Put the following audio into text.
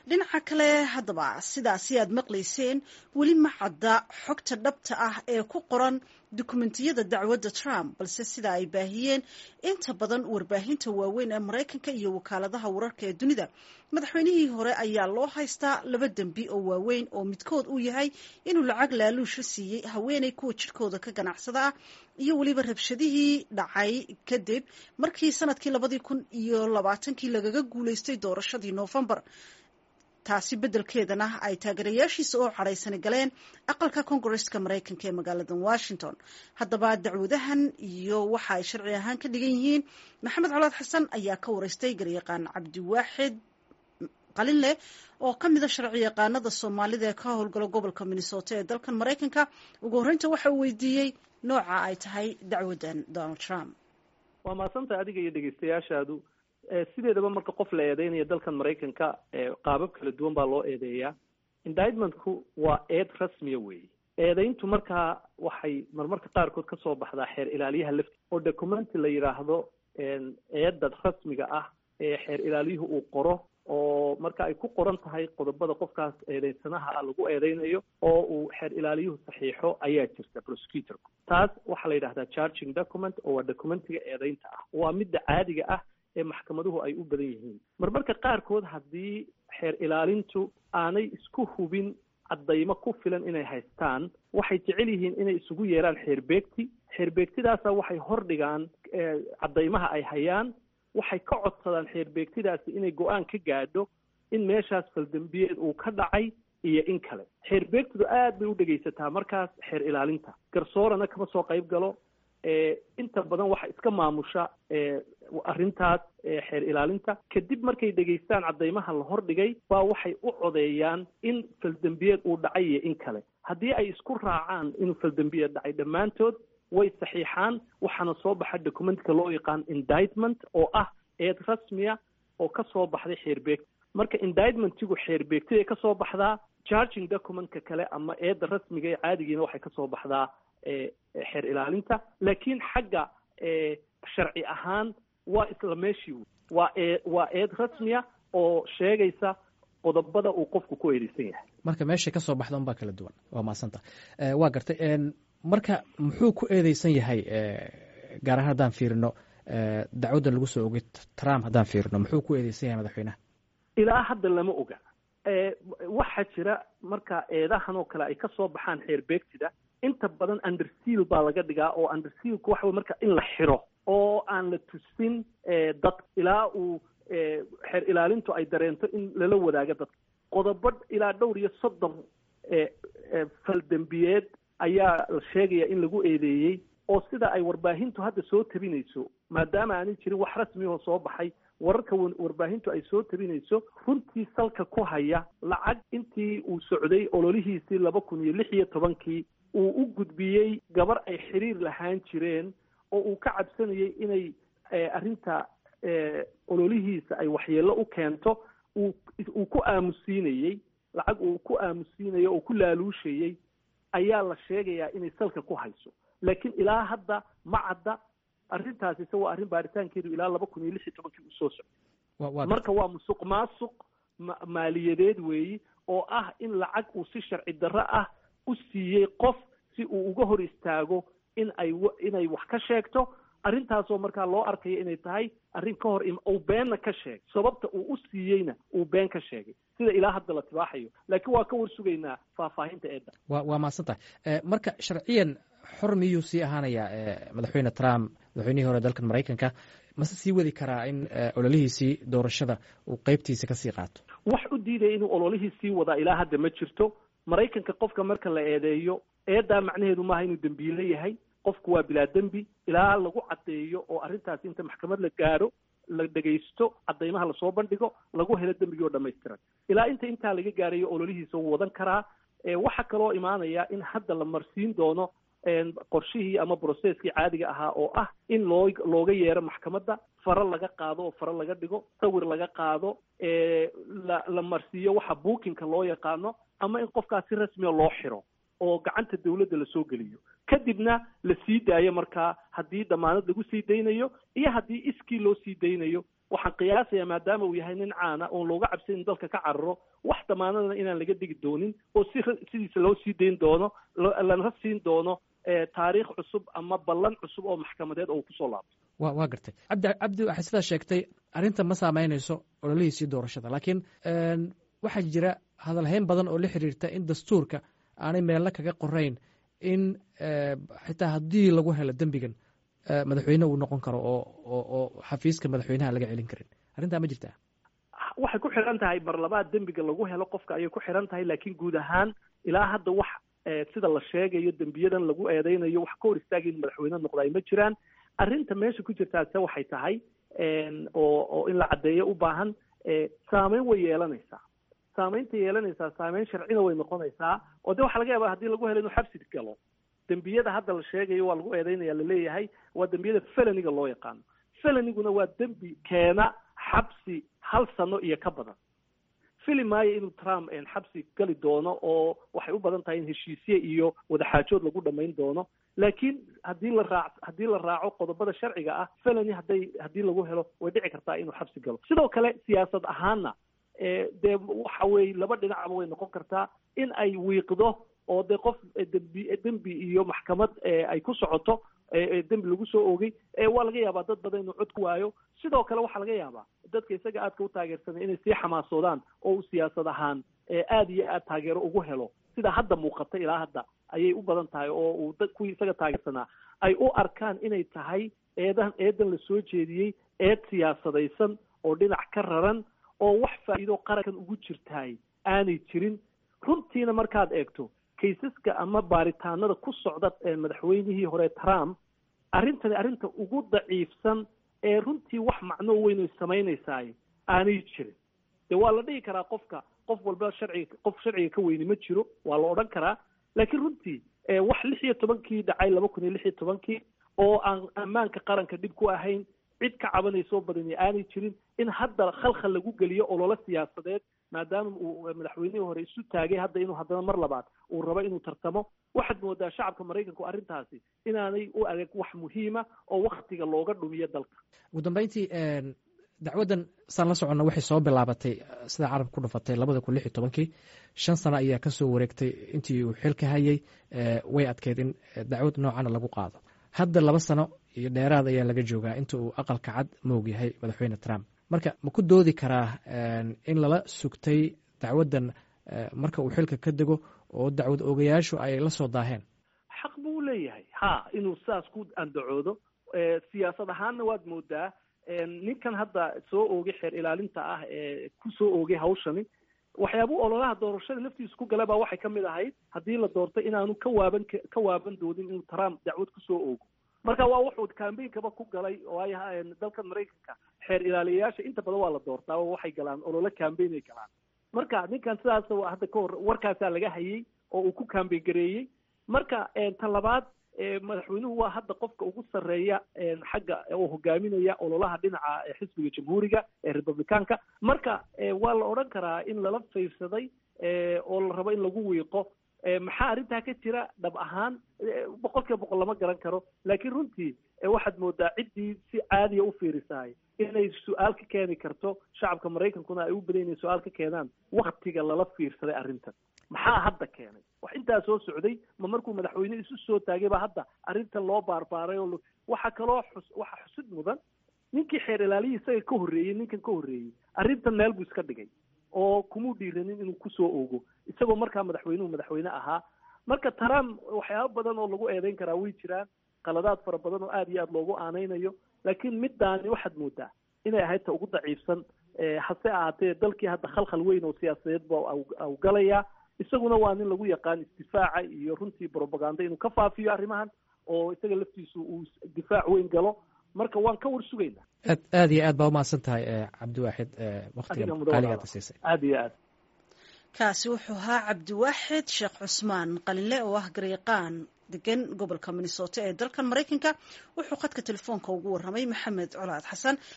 dhinaca kale haddaba sidaasi aad maqlayseen weli ma cadda xogta dhabta ah ee ku qoran dukumentiyada dacwadda trump balse sida ay baahiyeen inta badan warbaahinta waaweyn ee maraykanka iyo wakaaladaha wararka ee dunida madaxweynihii hore ayaa loo haystaa laba dembi oo waaweyn oo midkood uu yahay inuu lacag laaluusha siiyey haweeney kuwa jidhkooda ka ganacsada ah iyo weliba rabshadihii dhacay kadib markii sanadkii labadii kun iyo labaatankii lagaga guulaystay doorashadii noofembar taasi beddelkeedana ay taageerayaashiisa oo cadhaysani galeen aqalka kongareska maraykanka ee magaalada washington haddaba dacwadahan iyo waxa ay sharci ahaan ka dhigan yihiin maxamed colaad xasan ayaa ka wareystay garyaqaan cabdiwaaxid qalinleh oo ka mida sharci yaqaanada soomaalida ee ka howlgala gobolka minnesota ee dalkan maraykanka ugu horreynta waxa uu weydiiyey nooca ay tahay dacwaddan donald trump waa maadsantaha adiga iyo dhegeystayaashaadu sideedaba marka qof la eedeynayo dalkan maraykanka qaabab kala duwan baa loo eedeeyaa indictmentku waa eed rasmiya weeye eedeyntu markaa waxay marmarka qaarkood kasoo baxdaa xeer ilaaliyaha lafti oo documenti la yidhaahdo eedda rasmiga ah ee xeer ilaaliyuhu uu qoro oo marka ay ku qoran tahay qodobada qofkaas eedeysanaha ah lagu eedeynayo oo uu xeer ilaaliyuhu saxiixo ayaa jirta prosecutorku taas waxaa la yidhahdaa charging document oo waa documentiga eedeynta ah waa midda caadiga ah ee maxkamaduhu ay u badan yihiin marmarka qaarkood haddii xeer ilaalintu aanay isku hubin caddaymo ku filan inay haystaan waxay jecel yihiin inay isugu yeeraan xeerbeegti xeerbeegtidaasa waxay hordhigaan caddaymaha ay hayaan waxay ka codsadaan xeerbeegtidaasi inay go-aan ka gaadho in meeshaas faldembiyeed uu ka dhacay iyo in kale xeerbeegtidu aad bay u dhegaysataa markaas xeer ilaalinta garsoorana kama soo qayb galo inta badan waxa iska maamusha arrintaas xeer ilaalinta kadib markay dhegaystaan caddaymaha la hordhigay baa waxay u codeeyaan in faldembiyeed uu dhacay iyo in kale haddii ay isku raacaan inuu faldembiyeed dhacay dhammaantood way saxiixaan waxaana soo baxa documentka loo yaqaan indictment oo ah eed rasmiya oo ka soo baxday xeerbeegta marka indictmentigu xeerbeegtiday ka soo baxdaa charging documentka kale ama eedda rasmiga ee caadigiina waxay ka soo baxdaa xeer ilaalinta laakiin xagga sharci ahaan waa isla meeshii waa ee waa eed rasmiya oo sheegaysa qodobada uu qofku ku eedeysan yahay marka meeshay ka soo baxda unbaa kala duwan waa mahadsanta waa gartay marka muxuu ku eedeysan yahay gaar ahaan haddaan fiirino dacwaddan lagu soo ogay trump haddaan fiirino muxuu ku eedeysan yahay madaxweynaha ilaa hadda lama oga waxaa jira marka eedahan oo kale ay ka soo baxaan xeerbeegtida inta badan underseal baa laga dhigaa oo undersealku waxa wey marka in la xiro oo aan la tusin dad ilaa uu xeer ilaalintu ay dareento in lala wadaago dadka qodobo ilaa dhowr iyo soddon faldembiyeed ayaa la sheegaya in lagu eedeeyey oo sida ay warbaahintu hadda soo tabinayso maadaama aanay jirin wax rasmiyahoo soo baxay wararka warbaahintu ay soo tabinayso runtii salka ku haya lacag intii uu socday ololihiisii laba kun iyo lix iyo tobankii uu u gudbiyey gabar ay xiriir lahaan jireen oo uu ka cabsanayay inay arrinta ololihiisa ay waxyeello u keento uu uu ku aamusiinayey lacag uu ku aamusiinayo oo ku laaluushayey ayaa la sheegayaa inay salka ku hayso laakiin ilaa hadda ma cadda arrintaasi se waa arrin baaritaankeedu ilaa laba kun iyo lix iyo tobankii uu soo socday marka waa musuq maasuq maaliyadeed weeyi oo ah in lacag uu si sharci darro ah u siiyey qof si uu uga hor istaago in ay inay wax ka sheegto arrintaasoo markaa loo arkayo inay tahay arrin ka hor uu beenna ka sheegay sababta uu u siiyeyna uu been ka sheegay sida ilaa hadda la tibaaxayo laakiin waa ka war sugaynaa faahfaahinta eedda wa waa mahadsan tahay marka sharciyan xor miyuu sii ahaanayaa madaxweyne trump madaxweynihii hore dalkan maraykanka mase sii wadi karaa in ololihiisii doorashada uu qeybtiisa kasii qaato wax u diidaya inuu ololihii sii wadaa ilaa hadda ma jirto maraykanka qofka marka la eedeeyo eeddaa macnaheedu maaha inuu dembiile yahay qofku waa bilaa dembi ilaa lagu caddeeyo oo arrintaasi inta maxkamad la gaaro la dhegaysto caddaymaha lasoo bandhigo lagu helo dembigii oo dhamaystiran ilaa inta intaa laga gaarayo ololihiisa wuu wadan karaa waxaa kaloo imaanaya in hadda la marsiin doono qorshihii ama brocesskii caadiga ahaa oo ah in loo looga yeero maxkamadda faro laga qaado oo faro laga dhigo sawir laga qaado la la marsiiyo waxa bookinka loo yaqaano ama in qofkaas si rasmiya loo xiro oo gacanta dawladda lasoo geliyo kadibna la sii daayo markaa haddii damaanad lagu sii daynayo iyo haddii iskii loo sii daynayo waxaan qiyaasayaa maadaama uu yahay nin caana oon looga cabsayn dalka ka cararo wax damaanadana inaan laga degi doonin oo si sidiisa loo sii dayn doono lana siin doono taariikh cusub ama ballan cusub oo maxkamadeed oo kusoo laabto wa waa gartay cabdi cabdi waxay sidaa sheegtay arrinta ma saameynayso ololihiisii doorashada laakiin waxaa jira hadalhayn badan oo la xiriirta in dastuurka aanay meelna kaga qorayn in xitaa haddii lagu helo dembigan madaxweyne uu noqon karo oo oo oo xafiiska madaxweynaha laga celin karin arrintaa ma jirtaa waxay ku xiran tahay mar labaad dembiga lagu helo qofka ayay ku xiran tahay laakiin guud ahaan ilaa hadda wax sida la sheegayo dembiyadan lagu eedeynayo wax ka hor istaagay in madaxweyne noqda ay ma jiraan arrinta meesha ku jirtaase waxay tahay oo oo in la caddeeyo u baahan saameyn way yeelanaysaa saameynta yeelanaysaa saameyn sharcina way noqonaysaa oo de waxaa laga yaaba hadii lagu helo inuu xabsi galo dembiyada hadda la sheegayo waa lagu eedeynaya laleeyahay waa dembiyada feloniga loo yaqaano feloniguna waa dembi keena xabsi hal sano iyo ka badan fili maayo inuu trump xabsi gali doono oo waxay u badan tahay in heshiisye iyo wadaxaajood lagu dhamayn doono laakiin haddii la raac haddii la raaco qodobada sharciga ah felony hadday haddii lagu helo way dhici kartaa inuu xabsi galo sidoo kale siyaasad ahaanna dee waxa weeye laba dhinacba way noqon kartaa in ay wiiqdo oo dee qof dembi dembi iyo maxkamad ay ku socoto dembi lagu soo oogay waa laga yaabaa dad badan inuu cod ku waayo sidoo kale waxaa laga yaabaa dadka isaga aadka u taageersanay inay sii xamaasoodaan oo uu siyaasad ahaan aada iyo aad taageero ugu helo sida hadda muuqata ilaa hadda ayay u badan tahay oo uu dad kuwii isaga taageersanaa ay u arkaan inay tahay eedan eedan la soo jeediyey eed siyaasadaysan oo dhinac ka raran oo wax faa'iido qarankan ugu jirtaay aanay jirin runtiina markaad eegto kaysaska ama baaritaanada ku socda madaxweynihii hore trump arrintani arrinta ugu daciifsan ee runtii wax macno weyn ay samaynaysaay aanay jirin de waa la dhihi karaa qofka qof walba sharciga qof sharciga ka weyni ma jiro waa la odhan karaa laakiin runtii wax lix iyo tobankii dhacay laba kun iyo lix iyo tobankii oo aan ammaanka qaranka dhib ku ahayn cid ka cabanaysoo badani aanay jirin in hadda khalkhal lagu geliyo ololo siyaasadeed maadaama uu madaxweynihii hore isu taagay hadda inuu haddana mar labaad uu rabo inuu tartamo waxaad moodaa shacabka maraykanku arrintaasi inaanay u adeeg wax muhiima oo waktiga looga dhumiyo dalka ugu dambeyntii dacwaddan saan la soconna waxay soo bilaabatay sida carabka ku dhufatay labada kun lix iyo tobankii shan sano ayaa ka soo wareegtay intii uu xilka hayay way adkeyd in dacwad noocana lagu qaado hadda laba sano iyo dheeraad ayaa laga joogaa inta uu aqalka cad moog yahay madaxweyne trump marka ma ku doodi karaa in lala sugtay dacwaddan marka uu xilka ka dego oo dacwad ogayaashu ay la soo daaheen xaq buu leeyahay ha inuu saas ku andacoodo siyaasad ahaanna waad moodaa ninkan hadda soo oogay xeer ilaalinta ah ee ku soo oogay hawshani waxyaabuu ololaha doorashada laftiisa ku gala baa waxay ka mid ahayd haddii la doortay inaanu ka waaban ka waaban doodin inuu trump dacwad kusoo oogo marka waa wuxuu cambainkaba ku galay waayo dalkan maraykanka xeer ilaaliyayaasha inta badan waa la doortaa oo waxay galaan olole cambain ay galaan marka ninkan sidaas hadda kahor warkaasaa laga hayay oo uu ku cambain gareeyey marka tan labaad madaxweynuhu waa hadda qofka ugu sarreeya xagga oo hogaaminaya ololaha dhinaca xisbiga jamhuuriga ee republicaanka marka waa la odhan karaa in lala fiirsaday oo la rabo in lagu wiiqo maxaa arrintaa ka jira dhab ahaan boqol kiiba boqol lama garan karo laakiin runtii waxaad moodaa ciddii si caadiya u fiirisahay inay su-aal ka keeni karto shacabka maraykankuna ay u badan inay su-aal ka keenaan waktiga lala fiirsaday arrintan maxaa hadda keenay wax intaa soo socday ma markuu madaxweyne isu soo taagay baa hadda arrintan loo baarbaaray oo waxaa kaloo xus waxa xusid mudan ninkii xeer ilaaliyii isaga ka horreeyey ninkan ka horreeyey arrintan meel buu iska dhigay oo kumuu dhiiranin inuu kusoo oogo isagoo markaa madaxweynuhu madaxweyne ahaa marka trump waxyaaba badan oo lagu eedeyn karaa way jiraan qaladaad fara badan oo aada iyo aada loogu aaneynayo laakiin middaani waxaad moodaa inay ahayd ta ugu daciifsan hase ahaatee dalkii hadda khalkhal weyn oo siyaasadeed ba au galayaa isaguna waa nin lagu yaqaan isdifaaca iyo runtii brobaganda inuu ka faafiyo arrimahan oo isaga laftiisu uu difaac weyn galo marka waan ka war sugaynaa aad aad iyo aad baa umahadsan tahay cabdiwaaxid waktiga qaaligaada siisay aad iyo aad kaasi wuxuu ahaa cabdiwaaxid sheekh cusmaan qalinle oo ah garyaqaan degan gobolka minnesota ee dalkan maraykanka wuxuu khadka telefoonka ugu warramay maxamed colaad xasan